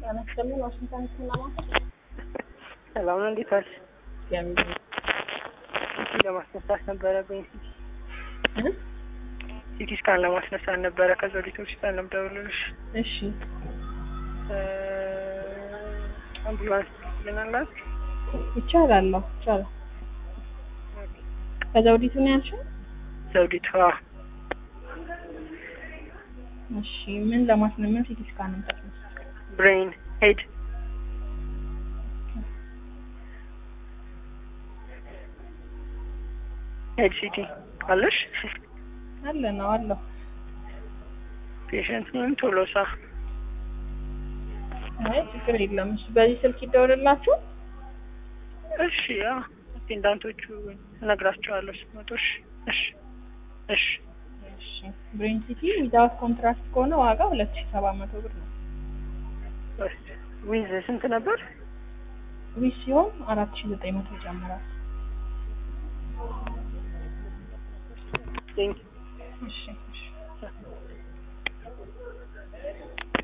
ጤና ይስጥልን። ዋሽንግተን ሲነማ ሰላም ነው። እንዴት ዋልሽ? የሚል ሲቲ ለማስነሳት ነበረብኝ። ሲቲ እ? ሲቲ ስካን ለማስነሳት ነበረ። ከዛ ወዲህ ሆስፒታል ነው የምደውልልሽ። እሺ እ፣ አምቡላንስ ልናላት ይቻላል። አዎ ይቻላል። ከዘውዲቱ ነው ያልሽው? ዘውዲቷ እሺ ምን ለማስነ ምን ሲቲ ስካን ነው የምታስነሳው? ብሬን ሄድ ሄድ ሲቲ አለሽ? አለ ነው አለው። ፔሽንት ምን ቶሎሳ አይ ችግር የለም። እሺ በዚህ ስልክ ይደውልላችሁ። እሺ ያ አቴንዳንቶቹ እነግራቸዋለሁ ሲመጡ። እሺ እሺ እሺ እሺ ብሬን ሲቲ ዊዛውት ኮንትራክት ከሆነ ዋጋ ሁለት ሺህ ሰባት መቶ ብር ነው። ዊዝ ስንት ነበር? ዊዝ ሲሆን አራት ሺህ ዘጠኝ መቶ ይጨምራል። ቴንክ እሺ እሺ